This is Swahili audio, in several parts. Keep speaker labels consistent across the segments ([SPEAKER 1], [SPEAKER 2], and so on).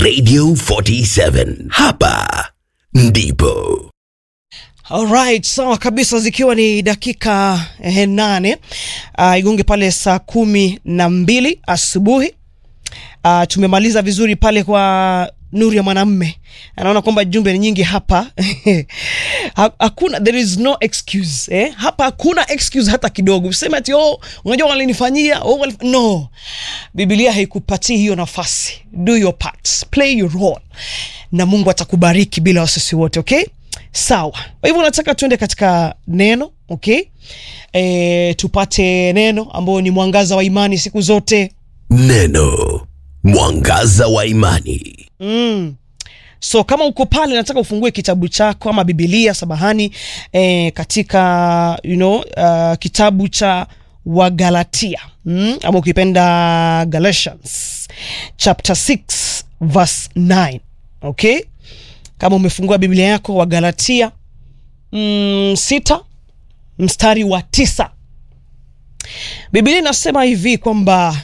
[SPEAKER 1] Radio 47. Hapa ndipo.
[SPEAKER 2] Alright, sawa kabisa, zikiwa ni dakika eh, nane uh, igonge pale saa kumi na mbili asubuhi. Uh, tumemaliza vizuri pale kwa nuru ya mwanamme. Anaona kwamba jumbe ni nyingi hapa Ha- hakuna, there is no excuse eh? Hapa hakuna excuse hata kidogo, useme ati oh, unajua walinifanyia oh, walif... no. Biblia haikupatii hiyo nafasi. Do your part, play your role, na Mungu atakubariki bila wasisi wote, okay? Sawa. Kwa hivyo nataka tuende katika neno, okay? E, tupate neno ambayo ni mwangaza wa imani siku zote.
[SPEAKER 1] Neno mwangaza wa imani.
[SPEAKER 2] Mm. So kama uko pale nataka ufungue kitabu chako ama Biblia samahani, eh, katika you know, uh, kitabu cha Wagalatia mm, ama ukipenda Galatians chapter 6 verse 9. Okay? Kama umefungua Biblia yako Wagalatia mm, sita mstari wa tisa. Biblia inasema hivi kwamba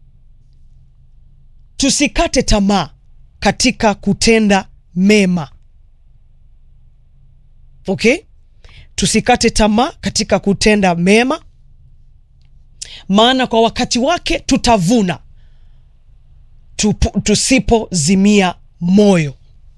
[SPEAKER 2] tusikate tamaa katika kutenda mema. Okay? Tusikate tamaa katika kutenda mema, maana kwa wakati wake tutavuna tupu- tusipozimia moyo.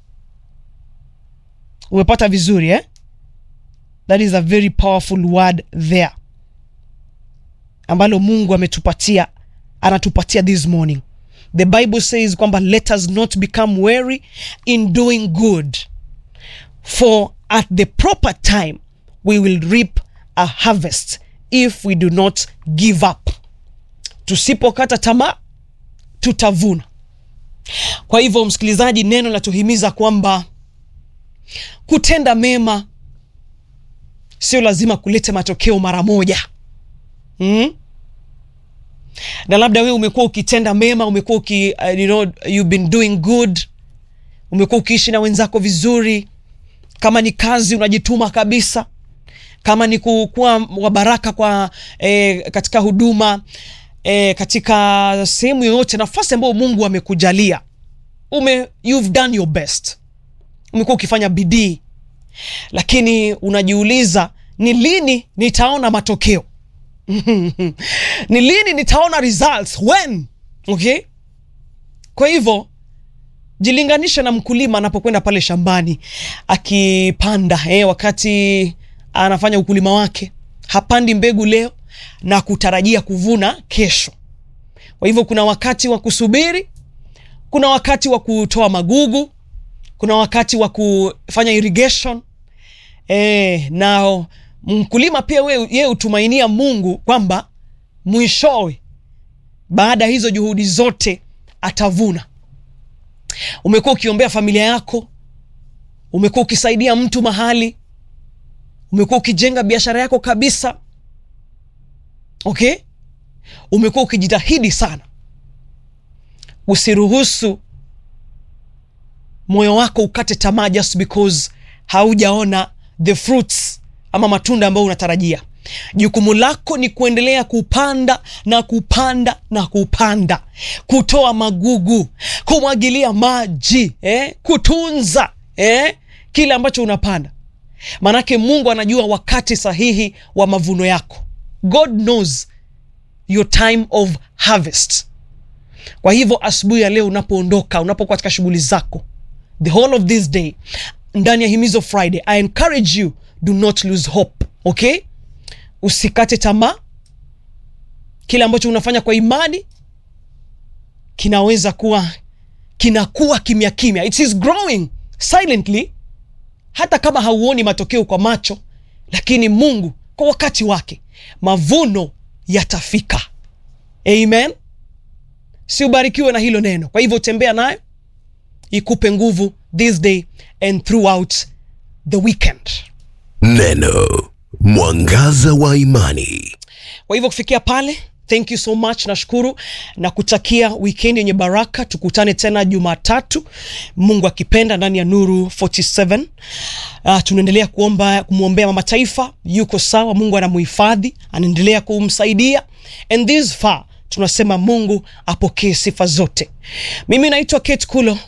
[SPEAKER 2] Umepata vizuri eh? That is a very powerful word there ambalo Mungu ametupatia anatupatia this morning. The Bible says kwamba let us not become weary in doing good for at the proper time we will reap a harvest if we do not give up. Tusipokata tamaa tutavuna. Kwa hivyo, msikilizaji, neno latuhimiza kwamba kutenda mema sio lazima kulete matokeo mara moja mm? na labda wewe umekuwa ukitenda mema, umekuwa uki, uh, you know, you've been doing good, umekuwa ukiishi na wenzako vizuri. Kama ni kazi unajituma kabisa, kama ni ku- kuwa wa baraka kwa eh, katika huduma eh, katika sehemu yoyote, nafasi ambayo Mungu amekujalia ume, you've done your best, umekuwa ukifanya bidii, lakini unajiuliza ni lini nitaona matokeo ni lini nitaona results when okay kwa hivyo jilinganisha na mkulima anapokwenda pale shambani akipanda eh, wakati anafanya ukulima wake hapandi mbegu leo na kutarajia kuvuna kesho kwa hivyo kuna wakati wa kusubiri kuna wakati wa kutoa magugu kuna wakati wa kufanya irrigation eh, na mkulima pia we- yeye hutumainia Mungu kwamba mwishowe baada ya hizo juhudi zote atavuna. Umekuwa ukiombea familia yako, umekuwa ukisaidia mtu mahali, umekuwa ukijenga biashara yako kabisa, okay? Umekuwa ukijitahidi sana. Usiruhusu moyo wako ukate tamaa just because haujaona the fruits ama matunda ambayo unatarajia. Jukumu lako ni kuendelea kupanda na kupanda na kupanda, kutoa magugu, kumwagilia maji eh, kutunza eh, kile ambacho unapanda, maanake Mungu anajua wakati sahihi wa mavuno yako. God knows your time of harvest. Kwa hivyo asubuhi ya leo unapoondoka, unapokuwa katika shughuli zako, the whole of this day, ndani ya Himizo Friday, I encourage you do not lose hope, okay? Usikate tamaa. Kile ambacho unafanya kwa imani kinaweza kuwa kinakuwa kimya kimya, it is growing silently, hata kama hauoni matokeo kwa macho, lakini Mungu kwa wakati wake mavuno yatafika. Amen. Si ubarikiwe na hilo neno. Kwa hivyo tembea nayo ikupe nguvu this day and throughout the weekend.
[SPEAKER 1] Neno mwangaza wa imani.
[SPEAKER 2] Kwa hivyo kufikia pale, thank you so much, nashukuru na kutakia weekend yenye baraka. Tukutane tena Jumatatu, Mungu akipenda, ndani ya Nuru 47. Uh, tunaendelea kuomba kumwombea mama taifa, yuko sawa, Mungu anamuhifadhi, anaendelea kumsaidia and this far tunasema Mungu apokee sifa zote. Mimi naitwa Kate Kulo.